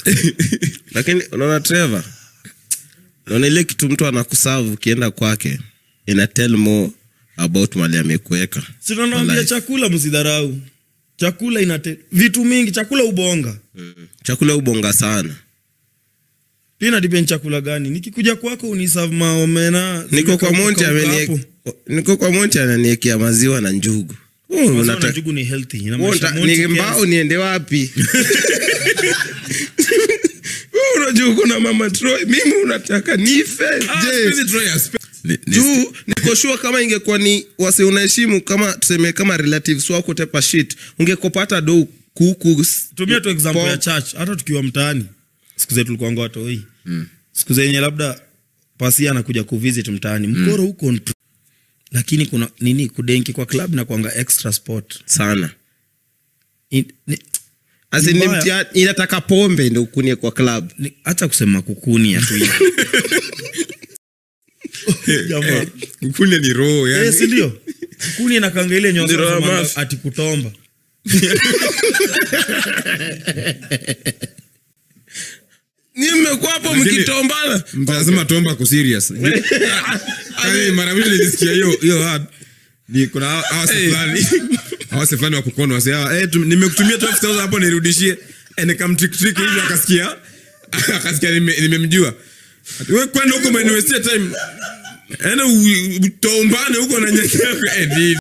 lakini unaona trevor naona ile kitu mtu anakusavu ukienda kwake ina tell more about mali amekuweka sinanaambia Life. chakula msidharau chakula inate vitu mingi chakula ubonga chakula ubonga sana pia nadipeni chakula gani nikikuja kwako unisav maomena niko kwa monti zimekauka amenie- hapo. niko kwa monti ananiekea maziwa na njugu Oh, Maziwa na unata- njugu ni healthy Wewe inamaanisha unta- Monty ni mbao Kens. niende wapi Wewe unajua uko na mama Troy mimi unataka nife je juu nikoshua kama ingekuwa ni wase unaheshimu kama tuseme kama relatives wako tepa shit ungekopata do kuku s- tumia tu example pork. ya church hata tukiwa mtaani siku zetu tulikuanga watoi siku zenye labda pasi anakuja kuvisit mtaani mkoro huko ntu lakini kuna nini kudenki kwa club na kwanga extra sport sana In- ni- As in Ni ni mbaya. mtia- inataka pombe ndo ukunie kwa club ni- hata kusema kukunia tu hivi. Jamaa. kukunya ni roho Eh, yani si ndio kuni nakanga ile nyosa Ndio, wanasema mafi. ati kutomba ni mmekuwa hapo Lakini- mkitombana mtasema tomba ko serious yani mara mbili nilisikia hiyo hiyo word ni kuna hawa- hawa si fulani hawa si fulani wa kukono wase hawa eh tu- nimekutumia 12000 hapo nirudishie eh nikamtrick trick hivi akasikia akasikia nime- nimemjua Ati, wewe kwenda huko umeniwestia time ena utombane huko na nyanya eh, ni-